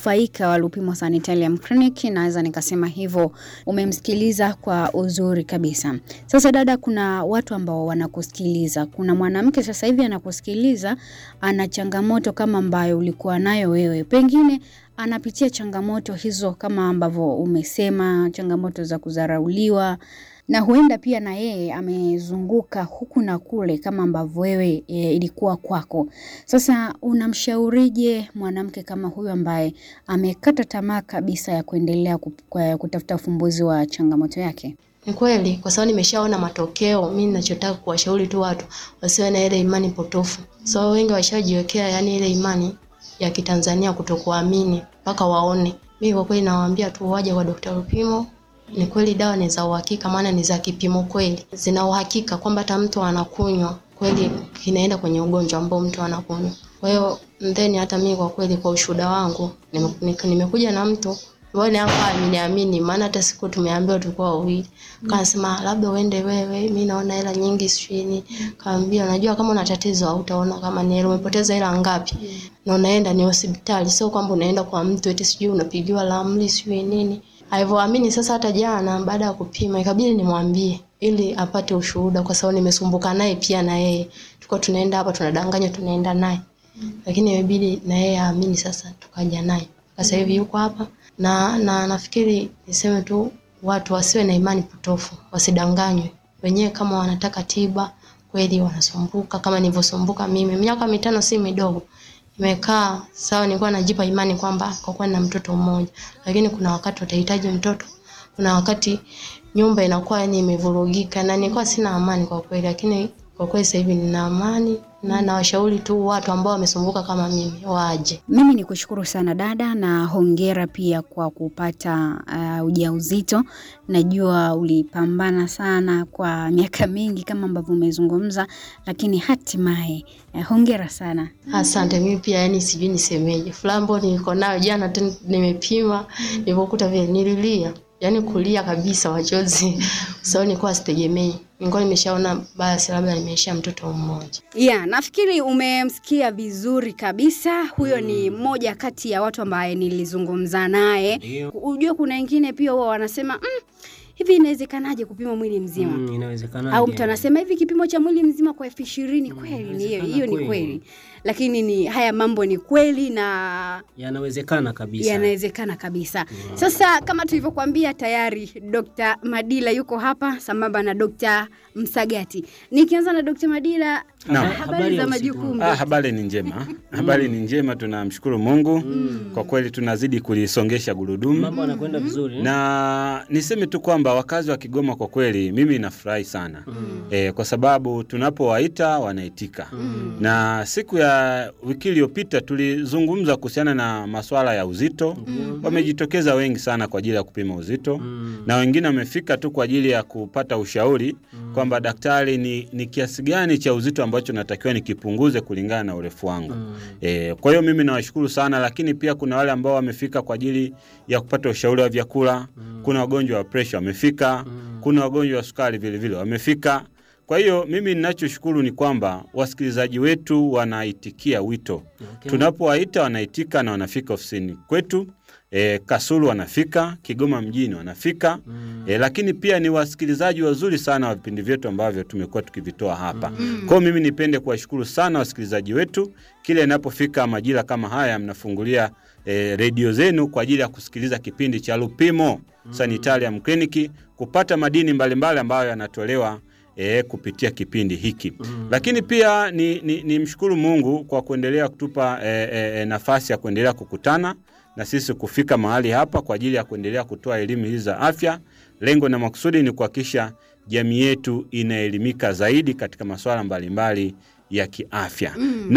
mnufaika wa Lupimo Sanitarium Clinic, naweza nikasema hivyo. Umemsikiliza kwa uzuri kabisa. Sasa dada, kuna watu ambao wanakusikiliza. Kuna mwanamke sasa hivi anakusikiliza, ana changamoto kama ambayo ulikuwa nayo wewe, pengine anapitia changamoto hizo kama ambavyo umesema, changamoto za kudharauliwa na huenda pia na yeye amezunguka huku na kule kama ambavyo wewe e, ilikuwa kwako. Sasa unamshaurije mwanamke kama huyu ambaye amekata tamaa kabisa ya kuendelea ku- kwa- kutafuta ufumbuzi wa changamoto yake? Ni kweli, kwa sababu nimeshaona matokeo. Mimi ninachotaka kuwashauri tu watu wasiwe na ile imani potofu, so wengi washajiwekea yani ile imani ya Kitanzania kutokuamini mpaka waone. Mimi kwa kweli nawaambia tu waje kwa Dr. Lupimo. Ni kweli dawa ni za uhakika, maana ni za kipimo kweli, zina uhakika kwamba hata mtu anakunywa kweli kinaenda kwenye ugonjwa ambao mtu anakunywa. Kwa hiyo then hata mimi kwa kweli, kwa ushuhuda wangu nime- nika- nimekuja na mtu Mbona hapa ameniamini, maana hata siku tumeambiwa tulikuwa wawili. Kanasema labda uende wewe, mimi naona hela nyingi sijui. Kaambia unajua kama una tatizo hautaona kama ni hela umepoteza hela ngapi. Na unaenda ni hospitali, sio kwamba unaenda kwa mtu eti sijui unapigiwa ramli sijui nini. Alivyoamini sasa hata jana baada ya kupima ikabidi nimwambie ili apate ushuhuda kwa sababu nimesumbuka naye pia na yeye. Tulikuwa tunaenda hapa tunadanganya tunaenda naye. Lakini imebidi na yeye aamini sasa tukaja naye. Sasa hivi yuko hapa na na nafikiri niseme tu watu wasiwe na imani potofu, wasidanganywe. Wenyewe kama wanataka tiba kweli wanasumbuka kama nilivyosumbuka mimi. Miaka mitano si midogo. Nimekaa sawa, nilikuwa najipa imani kwamba kwa kuwa na mtoto mmoja, lakini kuna wakati utahitaji mtoto, kuna wakati nyumba inakuwa yani imevurugika, na nilikuwa sina amani kwa kweli, lakini kwa kweli sasa hivi nina amani na nawashauri tu watu ambao wamesumbuka kama mimi waje. Mimi ni kushukuru sana dada, na hongera pia kwa kupata uh, ujauzito. Najua ulipambana sana kwa miaka mingi kama ambavyo umezungumza, lakini hatimaye uh, hongera sana. Asante, mimi pia yani sijui nisemeje. Flambo niko nayo jana tu nimepima, nilipokuta vile nililia. Yaani kulia kabisa machozi. Kwa sababu nilikuwa sitegemei. Nilikuwa nimeshaona basi labda nimeisha mtoto mmoja. Yeah, nafikiri umemsikia vizuri kabisa. Huyo ni mmoja kati ya watu ambaye nilizungumza naye. Ndio. Ujue kuna wengine pia huwa wanasema mm, hivi inawezekanaje kupima mwili mzima? Mm, inawezekana. au mtu anasema hivi kipimo cha mwili mzima kwa elfu ishirini kweli ni hiyo inawezekana hiyo ni kweli. kweli lakini ni haya mambo ni kweli na yanawezekana kabisa. yanawezekana kabisa sasa kama tulivyokuambia tayari Dr. Madila yuko hapa sambamba na Dr. Msagati nikianza na Dr. Madila Naam. habari Habari za ya usiku. majukumu Ah, habari ni njema, habari ni njema, tunamshukuru Mungu kwa kweli, tunazidi kulisongesha gurudumu Mambo yanakwenda vizuri. na niseme tu kwamba wakazi wa Kigoma kwa kweli mimi nafurahi sana e, kwa sababu tunapowaita wanaitika na siku ya wiki iliyopita tulizungumza kuhusiana na masuala ya uzito wamejitokeza wengi sana kwa ajili ya kupima uzito na wengine wamefika tu kwa ajili ya kupata ushauri kwamba daktari, ni, ni kiasi gani cha uzito ambacho natakiwa nikipunguze kulingana na urefu wangu e, kwa hiyo mimi nawashukuru sana, lakini pia kuna wale ambao wamefika kwa ajili ya kupata ushauri wa vyakula. Kuna wagonjwa wa presha wamefika, kuna wagonjwa wa sukari vilevile wamefika. Kwa hiyo mimi ninachoshukuru ni kwamba wasikilizaji wetu wanaitikia wito Okay. tunapowaita wanaitika na wanafika ofisini kwetu. E, Kasulu wanafika, Kigoma mjini wanafika e, lakini pia ni wasikilizaji wazuri sana wa vipindi vyetu ambavyo tumekuwa tukivitoa hapa. Kwa hiyo mimi nipende kuwashukuru sana wasikilizaji wetu, kile inapofika majira kama haya mnafungulia e, redio zenu kwa ajili ya kusikiliza kipindi cha Lupimo Sanitarium Clinic kupata madini mbalimbali ambayo yanatolewa e, kupitia kipindi hiki lakini pia ni, ni, ni mshukuru Mungu kwa kuendelea kutupa e, e, nafasi ya kuendelea kukutana na sisi kufika mahali hapa kwa ajili ya kuendelea kutoa elimu hizi za afya. Lengo na makusudi ni kuhakikisha jamii yetu inaelimika zaidi katika masuala mbalimbali ya kiafya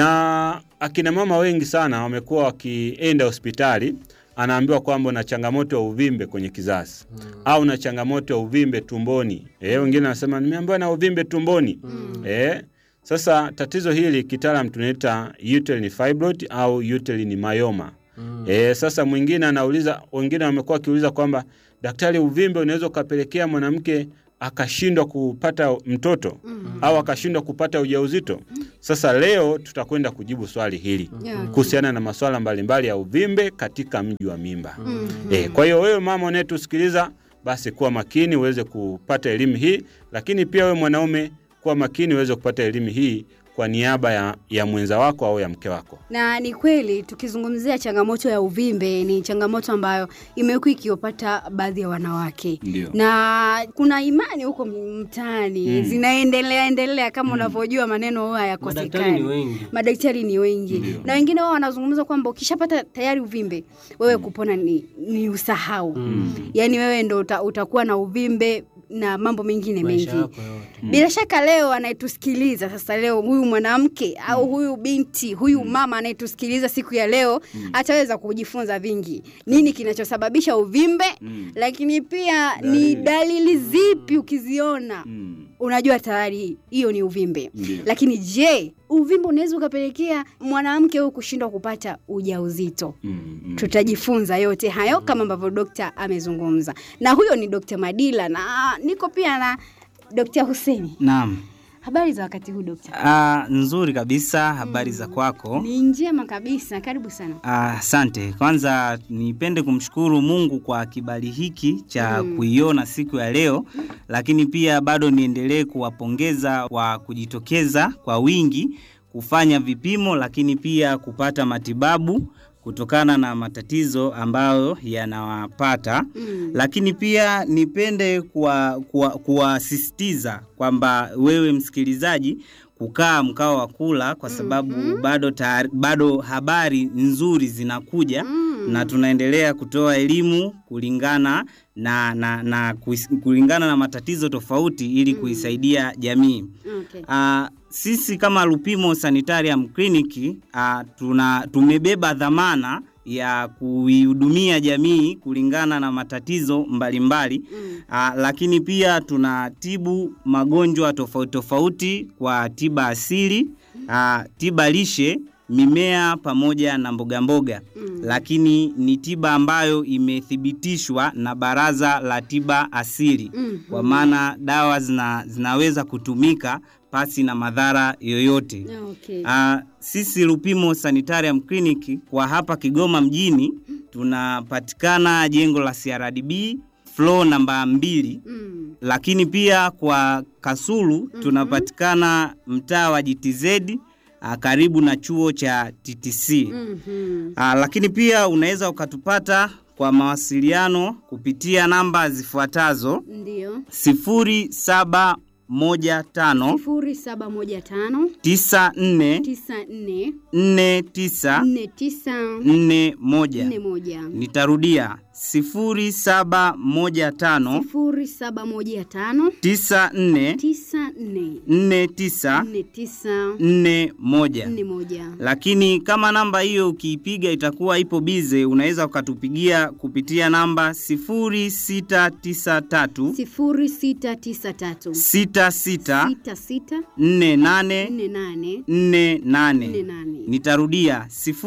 na akina mama wengi sana wamekuwa wakienda hospitali anaambiwa kwamba una changamoto ya uvimbe kwenye kizazi au na changamoto ya uvimbe tumboni. Eh, wengine wanasema nimeambiwa na uvimbe tumboni. Eh, sasa tatizo hili kitaalam tunaita uterine fibroid au uterine myoma. Eh, sasa mwingine anauliza, wengine wamekuwa wakiuliza kwamba daktari, uvimbe unaweza ukapelekea mwanamke akashindwa kupata mtoto au akashindwa kupata ujauzito. Sasa leo tutakwenda kujibu swali hili Yeah. kuhusiana na masuala mbalimbali ya uvimbe katika mji wa mimba. Eh, kwa hiyo wewe mama unayetusikiliza basi kuwa makini uweze kupata elimu hii, lakini pia wewe mwanaume kuwa makini uweze kupata elimu hii kwa niaba ya, ya mwenza wako au ya mke wako. na ni kweli tukizungumzia changamoto ya uvimbe ni changamoto ambayo imekuwa ikiwapata baadhi ya wanawake Ndio. na kuna imani huko mtaani Mm. zinaendelea endelea kama unavyojua maneno huwa Madaktari ni hayakosekani wengi. madaktari ni wengi Ndio. na wengine wao wanazungumza kwamba ukishapata tayari uvimbe wewe kupona ni, ni usahau Mm. yaani wewe ndo uta, utakuwa na uvimbe na mambo mengine Maisha mengi yako yote. bila shaka leo anayetusikiliza sasa leo huyu mwanamke au huyu binti huyu mama anayetusikiliza siku ya leo ataweza kujifunza vingi nini kinachosababisha uvimbe lakini pia ni dalili zipi ukiziona unajua tayari hiyo ni uvimbe Ndio. lakini je uvimbe unaweza ukapelekea mwanamke huyu kushindwa kupata ujauzito tutajifunza yote hayo kama ambavyo dokta amezungumza na huyo ni dokta madila na niko pia na dokta huseni Naam. habari za wakati huu dokta Ah, nzuri kabisa, habari za kwako. ni njema kabisa karibu sana Ah, Asante. Kwanza nipende kumshukuru Mungu kwa kibali hiki cha kuiona siku ya leo, lakini pia bado niendelee kuwapongeza kwa kujitokeza kwa wingi kufanya vipimo, lakini pia kupata matibabu kutokana na matatizo ambayo yanawapata Mm. lakini pia nipende kuwasisitiza kuwa, kuwasisitiza kwamba wewe msikilizaji kukaa mkao wa kula kwa sababu bado, taari, bado habari nzuri zinakuja Mm. na tunaendelea kutoa elimu kulingana na, na, na kuis, kulingana na matatizo tofauti ili kuisaidia jamii. okay. Uh, sisi kama Lupimo Sanitarium Clinic uh, tuna tumebeba dhamana ya kuihudumia jamii kulingana na matatizo mbalimbali Mm. uh, lakini pia tunatibu magonjwa tofauti tofauti kwa tiba asili uh, tiba lishe mimea pamoja na mboga mboga Mm. lakini ni tiba ambayo imethibitishwa na Baraza la Tiba Asili Mm. kwa maana dawa zina, zinaweza kutumika pasi na madhara yoyote. okay. Uh, sisi Lupimo Sanitarium Clinic kwa hapa Kigoma mjini tunapatikana jengo la CRDB floor namba mbili, Mm. lakini pia kwa Kasulu tunapatikana mtaa wa GTZ uh, karibu na chuo cha TTC. Mhm. Ah, lakini pia unaweza ukatupata kwa mawasiliano kupitia namba zifuatazo ndio 0715 sifuri saba moja tano 94 tisa nne 49 nne tisa 41. nne moja Nitarudia 0715 sifuri saba moja tano 94 tisa nne 49 nne tisa 41. nne moja Lakini kama namba hiyo ukiipiga itakuwa ipo bize, unaweza ukatupigia kupitia namba 0693 sifuri sita tisa tatu 66 sita sita 48 nne nane 48. nne nane Nitarudia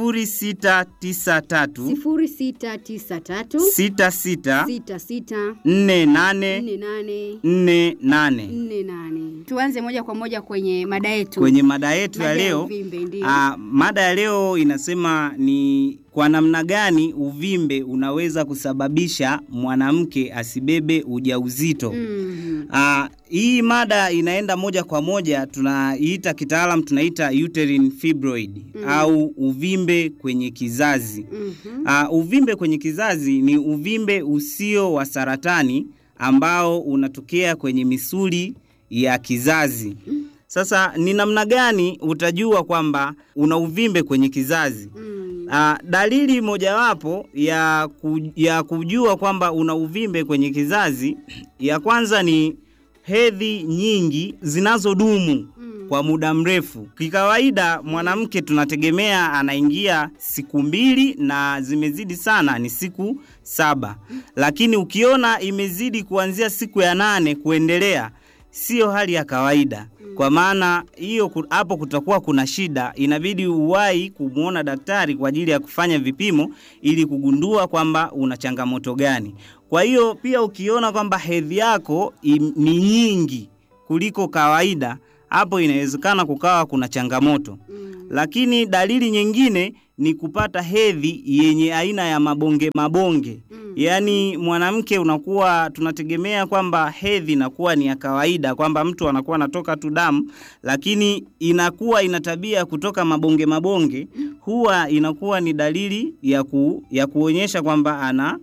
0693 sifuri sita tisa tatu 66 sita sita 48 nne nane 48. nne nane tuanze moja kwa moja kwenye mada yetu Kwenye mada yetu ya Mada ya leo uvimbe, ndio. ah, mada ya leo inasema ni kwa namna gani uvimbe unaweza kusababisha mwanamke asibebe ujauzito. Mhm. Ah, hii mada inaenda moja kwa moja tunaiita kitaalam tunaita uterine fibroid au uvimbe kwenye kizazi. Mhm. Uh, uvimbe kwenye kizazi ni uvimbe usio wa saratani ambao unatokea kwenye misuli ya kizazi. Sasa ni namna gani utajua kwamba una uvimbe kwenye kizazi? Mm. Uh, dalili mojawapo ya, ku, ya kujua kwamba una uvimbe kwenye kizazi ya kwanza ni hedhi nyingi zinazodumu Mm. kwa muda mrefu. Kikawaida mwanamke tunategemea anaingia siku mbili na zimezidi sana ni siku saba, lakini ukiona imezidi kuanzia siku ya nane kuendelea, siyo hali ya kawaida. Kwa maana hiyo ku- hapo kutakuwa kuna shida, inabidi uwahi kumwona daktari kwa ajili ya kufanya vipimo ili kugundua kwamba una changamoto gani. Kwa hiyo pia ukiona kwamba hedhi yako im- ni nyingi kuliko kawaida hapo inawezekana kukawa kuna changamoto. Lakini dalili nyingine ni kupata hedhi yenye aina ya mabonge mabonge. Yaani mwanamke unakuwa tunategemea kwamba hedhi inakuwa ni ya kawaida kwamba mtu anakuwa anatoka tu damu, lakini inakuwa ina tabia ya kutoka mabonge mabonge, huwa inakuwa ni dalili ya, ku, ya kuonyesha kwamba ana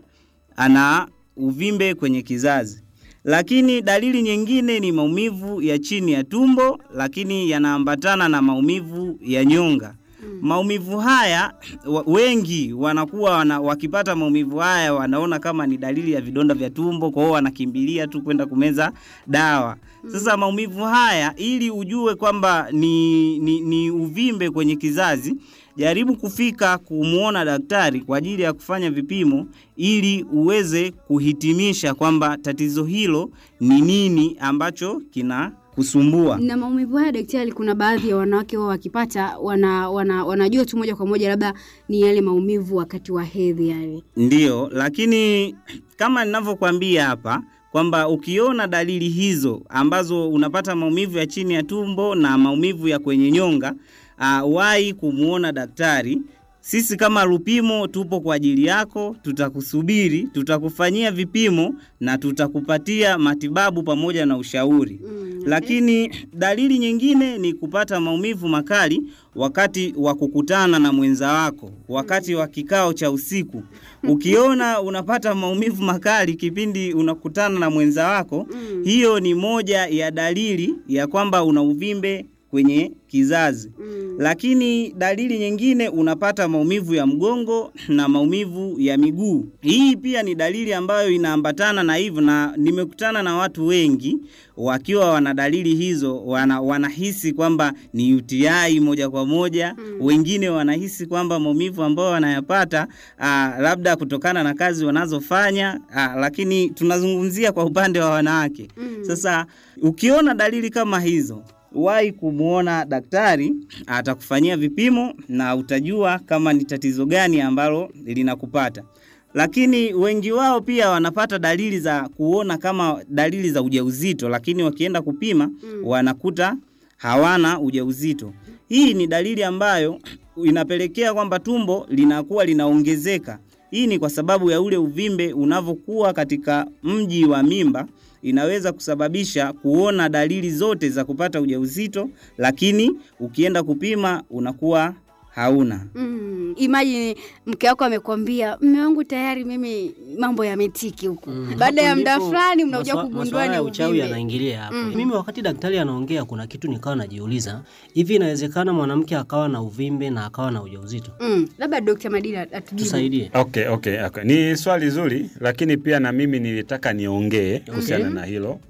ana uvimbe kwenye kizazi. Lakini dalili nyingine ni maumivu ya chini ya tumbo, lakini yanaambatana na maumivu ya nyonga. Maumivu haya wa- wengi wanakuwa wana, wakipata maumivu haya wanaona kama ni dalili ya vidonda vya tumbo, kwa hiyo wanakimbilia tu kwenda kumeza dawa. Sasa maumivu haya, ili ujue kwamba ni, ni, ni uvimbe kwenye kizazi, jaribu kufika kumwona daktari kwa ajili ya kufanya vipimo ili uweze kuhitimisha kwamba tatizo hilo ni nini ambacho kina kusumbua. Na maumivu haya daktari, kuna baadhi ya wanawake wao wakipata wana, wana, wanajua tu moja kwa moja labda ni yale maumivu wakati wa hedhi yale. Ndiyo, lakini kama ninavyokuambia hapa kwamba ukiona dalili hizo ambazo unapata maumivu ya chini ya tumbo na maumivu ya kwenye nyonga, uh, wahi kumwona daktari. Sisi kama Lupimo tupo kwa ajili yako, tutakusubiri, tutakufanyia vipimo na tutakupatia matibabu pamoja na ushauri. Lakini dalili nyingine ni kupata maumivu makali wakati wa kukutana na mwenza wako, wakati wa kikao cha usiku. Ukiona unapata maumivu makali kipindi unakutana na mwenza wako, hiyo ni moja ya dalili ya kwamba una uvimbe kwenye kizazi. Lakini dalili nyingine unapata maumivu ya mgongo na maumivu ya miguu. Hii pia ni dalili ambayo inaambatana na hivyo, na nimekutana na watu wengi wakiwa wana dalili hizo, wana, wanahisi kwamba ni UTI moja kwa moja. Wengine wanahisi kwamba maumivu ambayo wanayapata aa, labda kutokana na kazi wanazofanya aa, lakini tunazungumzia kwa upande wa wanawake. Sasa ukiona dalili kama hizo wahi kumwona daktari, atakufanyia vipimo na utajua kama ni tatizo gani ambalo linakupata. Lakini wengi wao pia wanapata dalili za kuona kama dalili za ujauzito, lakini wakienda kupima wanakuta hawana ujauzito. Hii ni dalili ambayo inapelekea kwamba tumbo linakuwa linaongezeka. Hii ni kwa sababu ya ule uvimbe unavyokuwa katika mji wa mimba inaweza kusababisha kuona dalili zote za kupata ujauzito, lakini ukienda kupima unakuwa hauna. Mm, imagine mke wako amekwambia mme wangu tayari mimi mambo yametiki huku. Baada ya Hapo muda ndipo fulani mnakuja maswa- kugundua maswala ni ya uchawi uvimbe. yanaingilia hapo. Mimi wakati daktari anaongea, kuna kitu nikawa najiuliza, hivi inawezekana mwanamke akawa na uvimbe na akawa na ujauzito? Mm, labda Dr. Madina atujibu. Tusaidie. Okay, okay, okay. Ni swali zuri, lakini pia na mimi nilitaka niongee kuhusiana na hilo.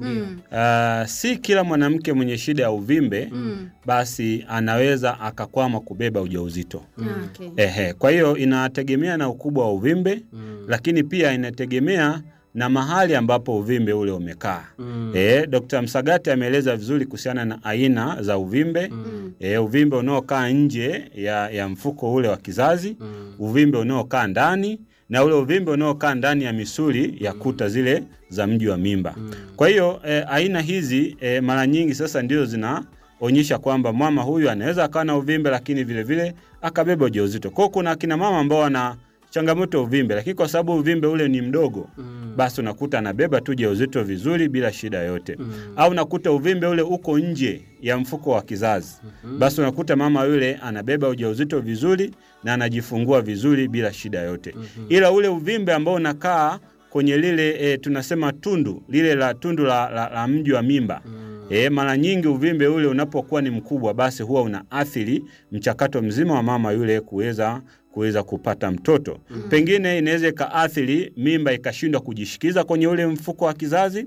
Ah, si kila mwanamke mwenye shida ya uvimbe basi anaweza akakwama kubeba ujauzito. Ah, okay. Ehe, kwa hiyo inategemea na ukubwa wa uvimbe lakini pia inategemea na mahali ambapo uvimbe ule umekaa. Mm. Eh, Dr. Msagati ameeleza vizuri kuhusiana na aina za uvimbe. Eh, uvimbe unaokaa nje ya, ya mfuko ule wa kizazi, uvimbe unaokaa ndani na ule uvimbe unaokaa ndani ya misuli ya kuta zile za mji wa mimba. Kwa hiyo eh, aina hizi eh, mara nyingi sasa ndio zinaonyesha kwamba mama huyu anaweza akawa na uvimbe lakini vile vile akabeba ujauzito. Kwa hiyo kuna akina mama ambao wana changamoto ya uvimbe, lakini kwa sababu uvimbe ule ni mdogo basi unakuta anabeba tu ujauzito vizuri bila shida yote au unakuta uvimbe ule uko nje ya mfuko wa kizazi basi unakuta mama yule anabeba ujauzito vizuri na anajifungua vizuri bila shida yote ila ule uvimbe ambao unakaa kwenye lile e, tunasema tundu lile la tundu la, la, la mji wa mimba E, mara nyingi uvimbe ule unapokuwa ni mkubwa basi huwa unaathiri mchakato mzima wa mama yule kuweza kuweza kupata mtoto. Pengine inaweza ikaathiri mimba ikashindwa kujishikiza kwenye ule mfuko wa kizazi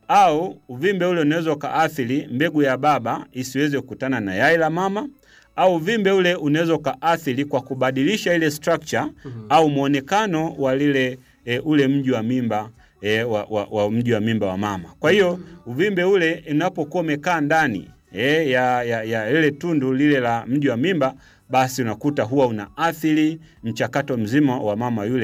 au uvimbe ule unaweza ukaathiri mbegu ya baba isiweze kukutana na yai la mama au uvimbe ule unaweza ukaathiri kwa kubadilisha ile structure au mwonekano wa lile e, ule mji wa mimba e, wa, wa, wa mji wa mimba wa mama. Kwa hiyo uvimbe ule unapokuwa umekaa ndani e, ya, ya, ya lile tundu lile la mji wa mimba, basi unakuta huwa unaathiri mchakato mzima wa mama yule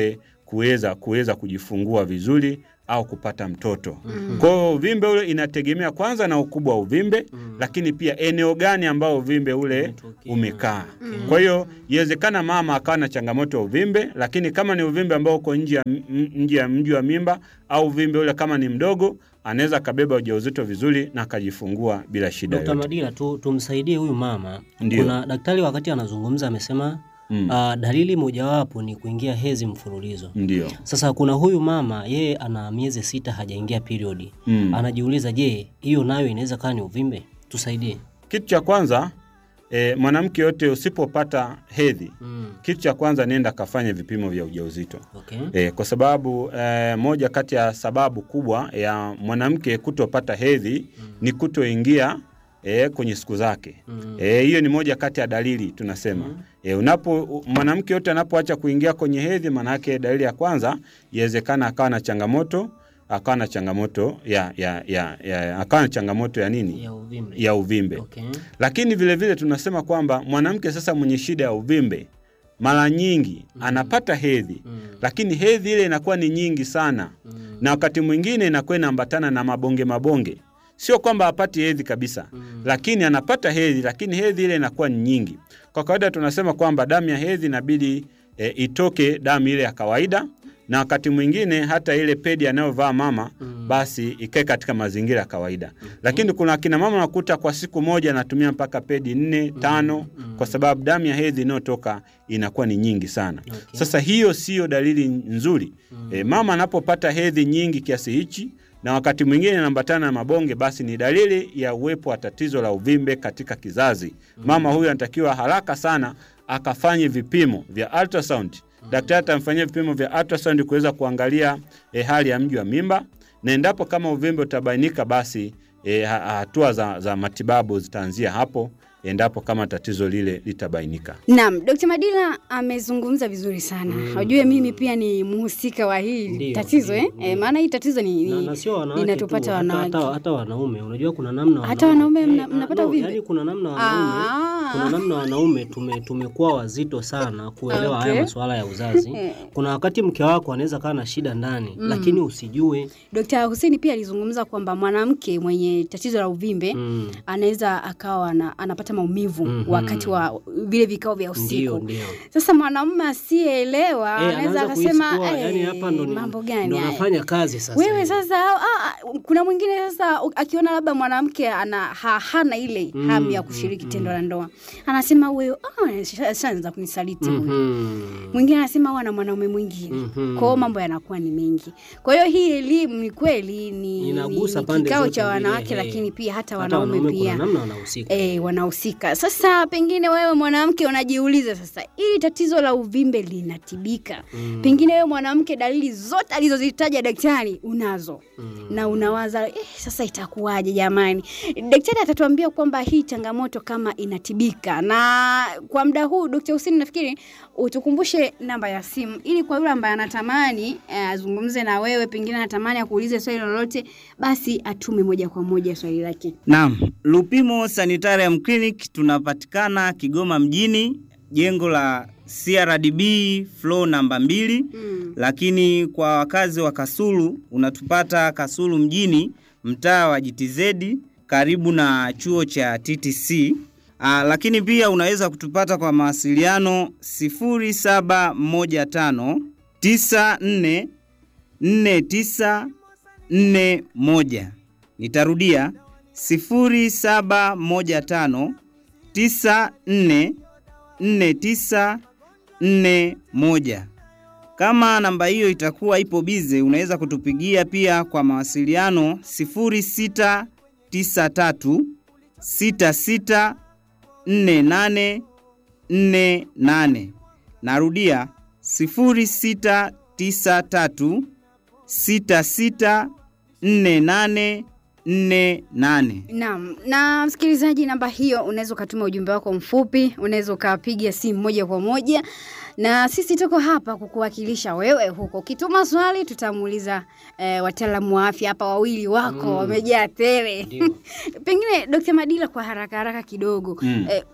kuweza kuweza kujifungua vizuri au kupata mtoto. Kwa hiyo uvimbe ule inategemea kwanza na ukubwa wa uvimbe, lakini pia eneo gani ambao uvimbe ule Umetokea. umekaa. Kwa hiyo iwezekana mama akawa na changamoto ya uvimbe, lakini kama ni uvimbe ambao uko nje ya m- nje ya mji wa mimba au uvimbe ule kama ni mdogo, anaweza akabeba ujauzito vizuri na akajifungua bila shida Dkt. yoyote. Madila tu, tumsaidie huyu mama. Ndio. Kuna daktari wakati anazungumza amesema Mm. ah, dalili mojawapo ni kuingia hedhi mfululizo. Ndio. Sasa kuna huyu mama yeye ana miezi sita hajaingia periodi. Mm. Anajiuliza, je, hiyo nayo inaweza kaa ni uvimbe? Tusaidie. Kitu cha kwanza e, mwanamke yote usipopata hedhi, Mm. kitu cha kwanza nenda kafanye vipimo vya ujauzito. Okay. E, kwa sababu e, moja kati ya sababu kubwa ya mwanamke kutopata hedhi ni kutoingia e, kwenye siku zake. Mm. Eh, hiyo ni moja kati ya dalili tunasema. E, unapo u- mwanamke yote anapoacha kuingia kwenye hedhi, maana yake dalili ya kwanza iwezekana akawa na changamoto akawa na changamoto ya, ya, ya, ya akawa na changamoto ya nini Ya uvimbe. ya uvimbe Okay. lakini vile vile tunasema kwamba mwanamke sasa mwenye shida ya uvimbe mara nyingi anapata hedhi Mm. lakini hedhi ile inakuwa ni nyingi sana Mm. na wakati mwingine inakuwa inaambatana na mabonge mabonge sio kwamba hapati hedhi kabisa Mm. lakini anapata hedhi lakini hedhi ile inakuwa ni nyingi kwa kawaida tunasema kwamba damu ya hedhi inabidi e, itoke damu ile ya kawaida na wakati mwingine hata ile pedi anayovaa mama Mm. basi ikae katika mazingira ya kawaida lakini kuna akina mama nakuta kwa siku moja anatumia mpaka pedi nne tano kwa sababu damu ya hedhi inayotoka inakuwa ni nyingi sana Okay. sasa hiyo siyo dalili nzuri e, mama anapopata hedhi nyingi kiasi hichi na wakati mwingine inaambatana na mabonge, basi ni dalili ya uwepo wa tatizo la uvimbe katika kizazi. Mama huyu anatakiwa haraka sana akafanye vipimo vya ultrasound. Daktari atamfanyia vipimo vya ultrasound kuweza kuangalia eh, hali ya mji wa mimba, na endapo kama uvimbe utabainika, basi eh, ha- hatua za, za matibabu zitaanzia hapo endapo kama tatizo lile litabainika. Naam, Dr. Madila amezungumza vizuri sana. Unajua mimi pia ni mhusika wa hili Ndio, tatizo ndio, eh? ndio. Eh, maana hii tatizo ni, na, ni na sio wanawake linatupata tu, hata, wanawake. hata, hata wanaume unajua kuna namna Hata wanaume eh, mna- ah, mnapata no, uvimbe? yani kuna namna wanaume Ah. kuna namna wanaume tume, tumekuwa wazito sana kuelewa Okay. haya masuala ya uzazi Eh. kuna wakati mke wako anaweza kaa na shida ndani lakini usijue Dr. Hussein pia alizungumza kwamba mwanamke mwenye tatizo la uvimbe mm. anaweza akawa ana, anapata maumivu Mhm. wakati wa vile vikao vya ndio usiku. ndio Sasa mwanamume asiyeelewa Eh, anaweza anaanza kuhisi akasema kuwa, yani "Eh, hapa ndo ni- mambo gani ndo haya?" nafanya kazi sasa wewe hivi. sasa ah, ah, kuna mwingine sasa u- akiona labda mwanamke ana ha, hana ile Mm, hamu ya kushiriki tendo la ndoa anasema huyo ah, sha- shaanza kunisaliti huyu Mhm. mwingine anasema huwa na mwanaume mwingine Mhm. kwao mambo yanakuwa ni mengi kwa hiyo hii elimu ni kweli ni, ni, Inagusa ni pande kikao zote cha mbili, wanawake eh. lakini pia hata hata wanaume wanaume pia kuna namna wanahusika E, wanahusika. Sasa pengine wewe mwanamke unajiuliza sasa, ili tatizo la uvimbe linatibika? Mm. Pengine wewe mwanamke, dalili zote alizozitaja daktari unazo Mm. na unawaza eh, sasa itakuwaje jamani? Daktari atatuambia kwamba hii changamoto kama inatibika. Na kwa muda huu Dr. Hussein, nafikiri utukumbushe namba ya simu ili kwa yule ambaye anatamani eh, azungumze na wewe, pengine anatamani akuulize swali lolote, basi atume moja kwa moja swali lake. Naam, Lupimo Sanitarium Clinic tunapatikana Kigoma mjini, jengo la CRDB floor namba mbili. Mm. Lakini kwa wakazi wa Kasulu unatupata Kasulu mjini, mtaa wa GTZ karibu na chuo cha TTC. Aa, lakini pia unaweza kutupata kwa mawasiliano 0715 94 4941. Nitarudia 0715 94 4941. Kama namba hiyo itakuwa ipo bize, unaweza kutupigia pia kwa mawasiliano 0693 66 48 48. Narudia 0693 66 48 48. Naam, na msikilizaji, namba hiyo unaweza ukatuma ujumbe wako mfupi, unaweza ukapiga simu moja kwa moja, na sisi tuko hapa kukuwakilisha wewe huko. Ukituma swali, tutamuuliza eh, wataalamu wa afya hapa, wawili wako Mm. wamejaa tele. Ndio. Pengine Dr. Madila, kwa haraka haraka kidogo Mm. eh,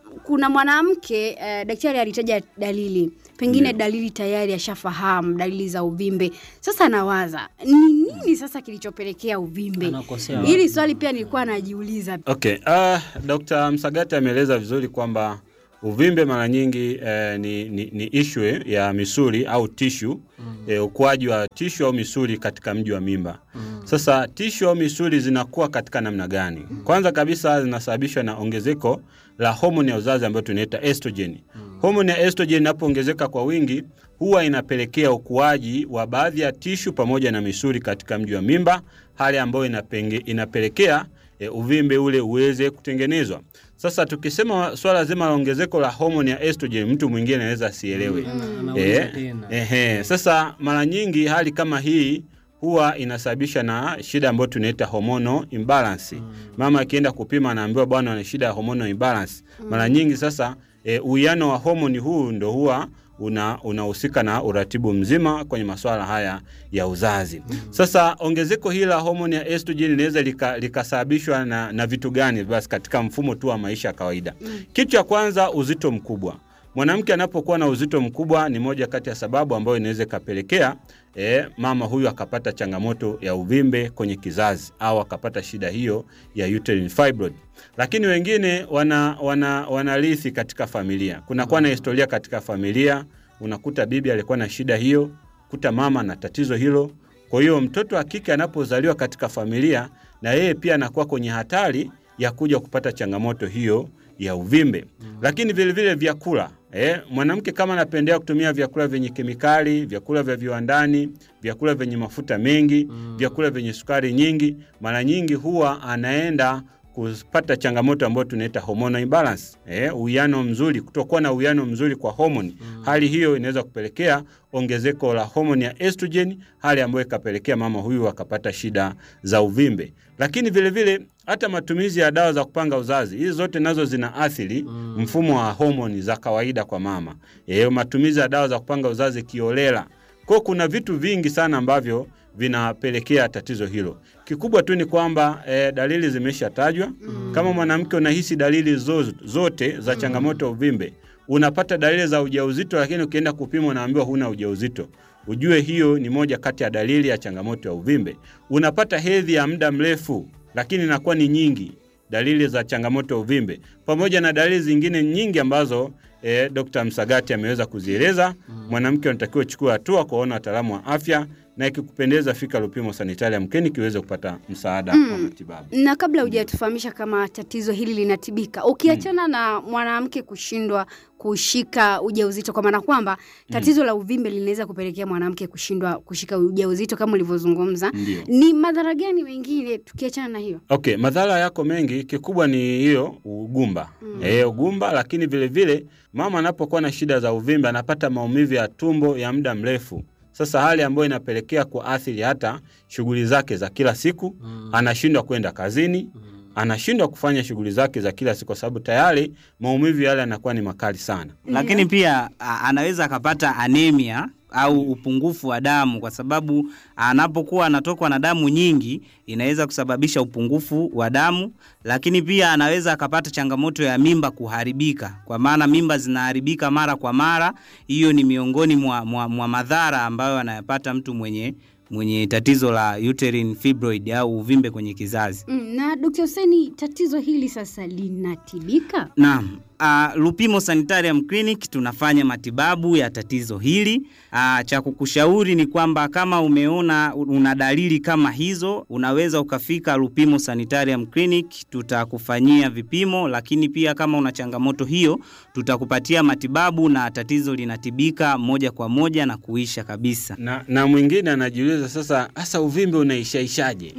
kuna mwanamke eh, daktari alitaja dalili pengine dalili tayari ashafahamu dalili za uvimbe sasa anawaza ni nini sasa kilichopelekea uvimbe Anakosea hili swali pia nilikuwa najiuliza Okay, uh, Dr. Msagati ameeleza vizuri kwamba uvimbe mara nyingi eh, ni, ni, ni issue ya misuli au tishu mm. eh, ukuaji wa tishu au misuli katika mji wa mimba mm. Sasa tishu au misuli zinakuwa katika namna gani? Kwanza kabisa zinasababishwa na ongezeko la homoni ya uzazi ambayo tunaita estrogen. Mm. Homoni ya estrogen inapoongezeka kwa wingi huwa inapelekea ukuaji wa baadhi ya tishu pamoja na misuli katika mji wa mimba, hali ambayo inapenge, inapelekea e, uvimbe ule uweze kutengenezwa. Sasa tukisema swala zima la ongezeko la homoni ya estrogen, mtu mwingine anaweza asielewe. Anauliza Eh, tena. ehe. Sasa mara nyingi hali kama hii huwa inasababisha na shida ambayo tunaita hormonal imbalance. Mama akienda kupima anaambiwa bwana ana shida ya hormonal imbalance. Mara nyingi sasa e, uwiano wa homoni huu ndo huwa una unahusika na uratibu mzima kwenye masuala haya ya uzazi. Sasa ongezeko hili la homoni ya estrogen linaweza lika- likasababishwa na, na vitu gani basi katika mfumo tu wa maisha ya kawaida. Kitu cha kwanza uzito mkubwa. Mwanamke anapokuwa na uzito mkubwa ni moja kati ya sababu ambayo inaweza ikapelekea e, mama huyu akapata changamoto ya uvimbe kwenye kizazi au akapata shida hiyo ya uterine fibroid. Lakini wengine wana, wana, wanarithi katika familia. Kunakuwa na historia katika familia, unakuta bibi alikuwa na shida hiyo, kuta mama na tatizo hilo. Kwa hiyo mtoto wa kike anapozaliwa katika familia, na yeye pia anakuwa kwenye hatari ya kuja kupata changamoto hiyo ya uvimbe. Lakini vile vile vyakula eh, mwanamke kama anapendea kutumia vyakula vyenye kemikali, vyakula vya viwandani, vyakula vyenye mafuta mengi, vyakula vyenye sukari nyingi, mara nyingi huwa anaenda kupata changamoto ambayo tunaita hormonal imbalance, eh, uwiano mzuri, kutokuwa na uwiano mzuri kwa homoni. Hali hiyo inaweza kupelekea ongezeko la homoni ya estrogen, hali ambayo ikapelekea mama huyu akapata shida za uvimbe. Lakini vile vile hata matumizi ya dawa za kupanga uzazi, hizi zote nazo zina athiri mfumo wa homoni za kawaida kwa mama. E, matumizi ya dawa za kupanga uzazi kiolela. Kwa kuna vitu vingi sana ambavyo vinapelekea tatizo hilo. Kikubwa tu ni kwamba e, dalili zimeshatajwa. Kama mwanamke unahisi dalili zo, zote za changamoto ya uvimbe, unapata dalili za ujauzito, lakini ukienda kupima unaambiwa huna ujauzito, ujue hiyo ni moja kati ya dalili ya changamoto ya uvimbe. Unapata hedhi ya muda mrefu, lakini inakuwa ni nyingi, dalili za changamoto ya uvimbe, pamoja na dalili zingine nyingi ambazo e, Dr. Msagati ameweza kuzieleza. Mwanamke anatakiwa chukua hatua kuwaona wataalamu wa afya, na ikikupendeza fika Lupimo Sanitarium Clinic iweze kupata msaada wa matibabu. na kabla hujatufahamisha kama tatizo hili linatibika ukiachana na mwanamke kushindwa kushika ujauzito kwa maana kwamba tatizo la uvimbe linaweza kupelekea mwanamke kushindwa kushika ujauzito kama ulivyozungumza Ndio. ni madhara gani mengine tukiachana na hiyo Okay, madhara yako mengi, kikubwa ni hiyo ugumba. Mm. E, ugumba, lakini vile vile mama anapokuwa na shida za uvimbe anapata maumivu ya tumbo ya muda mrefu. Sasa hali ambayo inapelekea kuathiri hata shughuli zake za kila siku, anashindwa kwenda kazini, anashindwa kufanya shughuli zake za kila siku kwa sababu tayari maumivu yale yanakuwa ni makali sana. lakini pia a, anaweza akapata anemia au upungufu wa damu kwa sababu anapokuwa anatokwa na damu nyingi inaweza kusababisha upungufu wa damu, lakini pia anaweza akapata changamoto ya mimba kuharibika, kwa maana mimba zinaharibika mara kwa mara. Hiyo ni miongoni mwa, mwa, mwa madhara ambayo anayapata mtu mwenye mwenye tatizo la uterine fibroid au uvimbe kwenye kizazi. mm, na Dr. Hussein tatizo hili sasa linatibika Naam. Uh, Lupimo Sanitarium Clinic tunafanya matibabu ya tatizo hili. Uh, cha kukushauri ni kwamba kama umeona una dalili kama hizo, unaweza ukafika Lupimo Sanitarium Clinic, tutakufanyia vipimo, lakini pia kama una changamoto hiyo, tutakupatia matibabu na tatizo linatibika moja kwa moja na kuisha kabisa. Na, na mwingine anajiuliza sasa, hasa uvimbe unaishaishaje?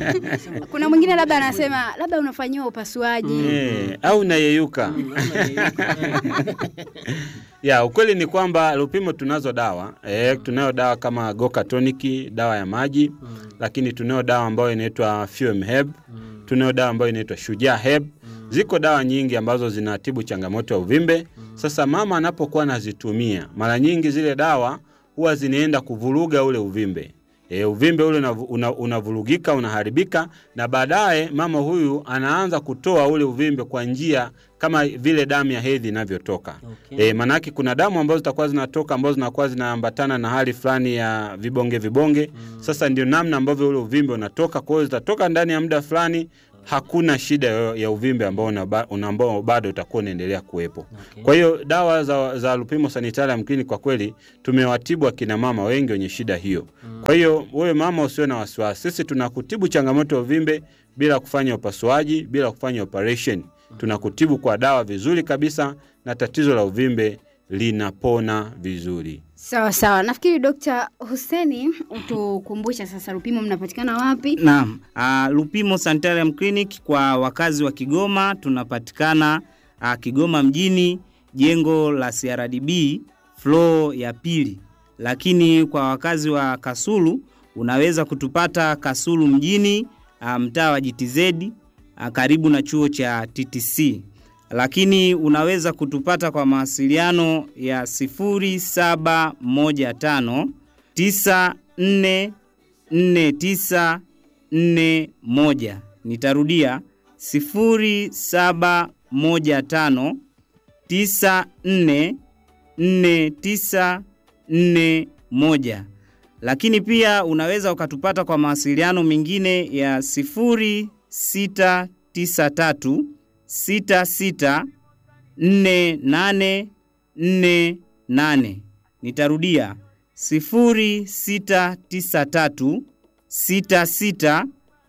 kuna mwingine labda anasema labda unafanyiwa upasuaji Eh, au nayeyuka ya ukweli ni kwamba Lupimo tunazo dawa e, tunayo dawa kama Goka Tonic, dawa ya maji lakini tunayo dawa ambayo inaitwa Fuem Herb, tunayo dawa ambayo inaitwa Shujaa Herb. Ziko dawa nyingi ambazo zinatibu changamoto ya uvimbe. Sasa mama anapokuwa anazitumia, mara nyingi zile dawa huwa zinaenda kuvuruga ule uvimbe. E, uvimbe ule unavu- una- unavurugika unaharibika, na baadaye mama huyu anaanza kutoa ule uvimbe kwa njia kama vile damu ya hedhi inavyotoka. Okay. E, maanake kuna damu ambazo zitakuwa zinatoka ambazo zinakuwa zinaambatana na hali fulani ya vibonge vibonge. Sasa ndio namna ambavyo ule uvimbe unatoka, kwa hiyo zitatoka ndani ya muda fulani, hakuna shida yo- ya uvimbe ambao unaba- una- ambao bado utakuwa unaendelea kuwepo. Okay. Kwa hiyo dawa za, za Lupimo Sanitarium Clinic kwa kweli tumewatibu akina mama wengi wenye shida hiyo. Kwa hiyo wewe mama usiwe na wasiwasi, sisi tunakutibu changamoto ya uvimbe bila kufanya upasuaji, bila kufanya operation. Tunakutibu kwa dawa vizuri kabisa na tatizo la uvimbe linapona vizuri. Sawa sawa, nafikiri Dr. Huseni utukumbusha sasa Lupimo mnapatikana wapi? Naam, uh, Lupimo Sanitarium Clinic kwa wakazi wa Kigoma tunapatikana uh, Kigoma mjini, jengo la CRDB floor ya pili. Lakini kwa wakazi wa Kasulu unaweza kutupata Kasulu mjini, uh, mtaa wa GTZ uh, karibu na chuo cha TTC. Lakini unaweza kutupata kwa mawasiliano ya 0715 94 4941. Nitarudia 0715 944941. Lakini pia unaweza ukatupata kwa mawasiliano mengine ya 0693 66 4848. Nitarudia 0693 66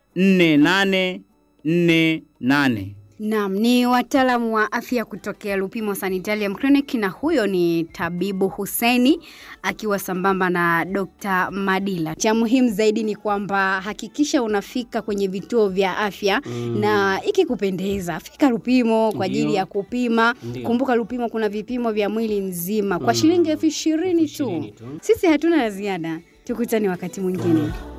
4848. Naam, ni wataalamu wa afya kutokea Lupimo Sanitarium Clinic na huyo ni tabibu Huseni akiwa sambamba na Dr. Madila. Cha muhimu zaidi ni kwamba hakikisha unafika kwenye vituo vya afya Mm. na ikikupendeza fika Lupimo kwa ajili Ndio. ya kupima. Ndio. Kumbuka Lupimo kuna vipimo vya mwili nzima kwa Mm. shilingi elfu ishirini Ishirini tu. tu. Sisi hatuna la ziada, tukutane wakati mwingine.